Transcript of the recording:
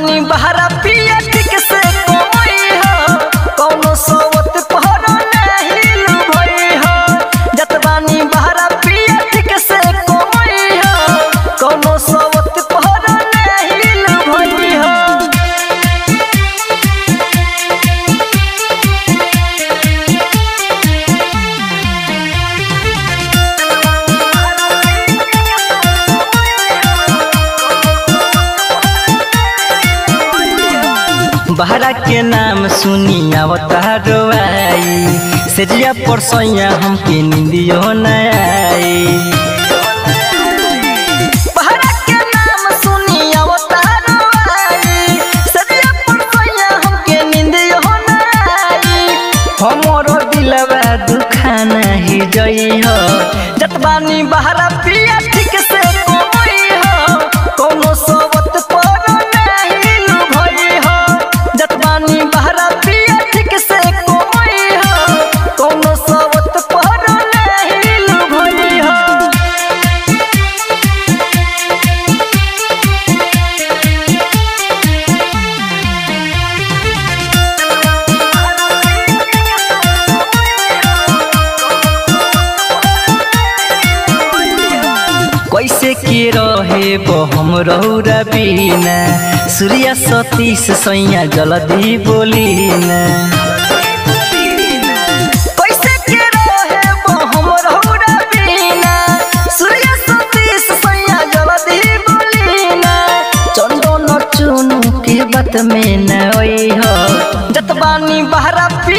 बानी बहरा पिया ठीक से कोई हो कौनो सोवत पहरो नहीं लुभई हो जत बानी बहरा पिया ठीक से कोई हो कौनो सोवत पहरो नहीं लुभई हो बहरा के नाम सुनी अवतारो आई सेजिया पर सैया हमके निंदियो न आई बहरा के नाम सुनी अवतारो आई सेजिया पर सैया हमके निंदियो न आई हमरो दिलवा दुखा नहीं जई हो जतबानी बहरा पिया ठीक से कोई हो कोनो सोवत पर नहीं लुभई हो जतबानी बहरा पिया ठीक से कोई हो कोनो सोवत पर नहीं लुभई हो कैसे के रहे बो हम रौरा बिना सूर्य सतीश सैया जल्दी बोली ना कैसे के रहे बो हम रौरा बिना सूर्य सतीश सैया जल्दी बोली ना चंदन चुनु के बात में न ओई हो जतबानी बहरा पी